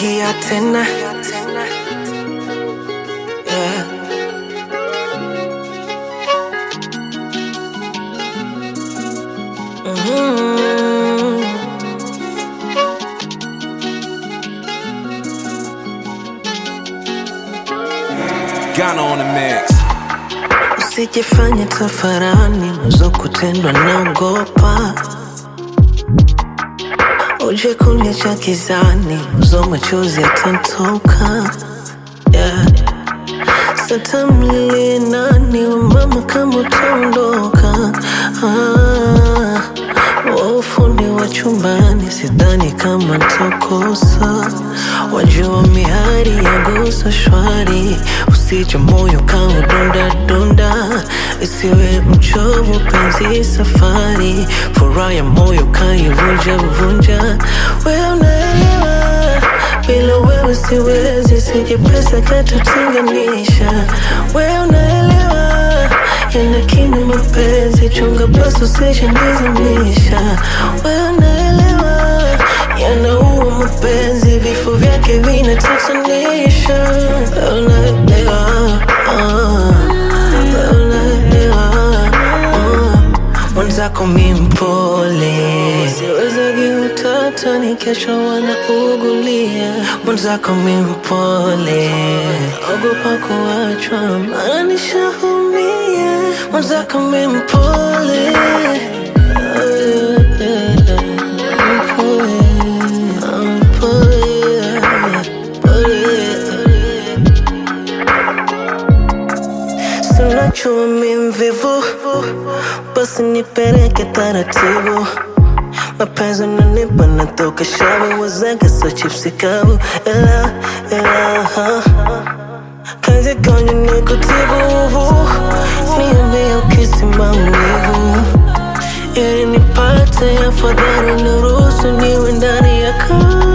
Sikia tena yeah. Mhm. Ghana on the mix. Usijifanye tafarani nazo kutendwa naogopa, uje kuniacha kizani, uzo machozi yatantoka yeah. Satamlie nani wa mama kama utaondoka ah, wa ufundi wa chumbani sidhani kama ntakosa, wajua mihari ya gusa shwari, usije moyo kama dunda dunda, isiwe mchovu penzi safari, furaha ya moyo kaivunja vunja, wewe unaelewa bila wewe siwezi, sije pesa katutenganisha. Wewe unaelewa yana kina mapenzi, chunga basi usije nizimisha. Wewe unaelewa yanaua mapenzi, vifo vyake vinatatanisha. Wewe unaelewa ah, wewe unaelewa ah mwenzako mi mpole, siwezagi utata ni kesho wanaugulia. Mwenzako mi mpole, ogopa kuachwa, maana nishaumia. Mwenzako mi mpole, mpole, mpole, mpole. Sinajua mi mvivu, basi nipeleke taratibu. Mapenzi unanipa natoka shavu, wazake so chipsi kavu, ela ela ha. Kazi kwenye nikutibu, niambie ukisi maumivu, ili nipate afadhali, niruhusu niwe ndani ya kaa.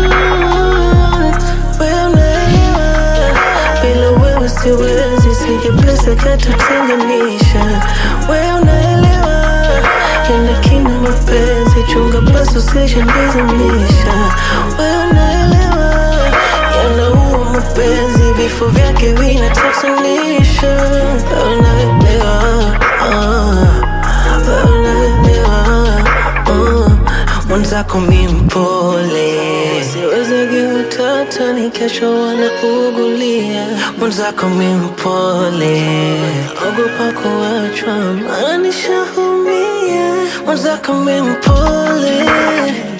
Wewe unaelewa bila wewe siwezi, sije pesa katutenganisha. Wewe unaelewa yana kina mapenzi, chunga basi usije nizimisha. Wewe unaelewa yanaua mapenzi, vifo vyake vinatatanisha. Wewe unaelewa ah, wewe unaelewa ah, mwenzako mi mpole siwezagi utata ni kesho wanaugulia mwenzako mi mpole ogopa kuachwa maana nishaumia mwenzako mi mpole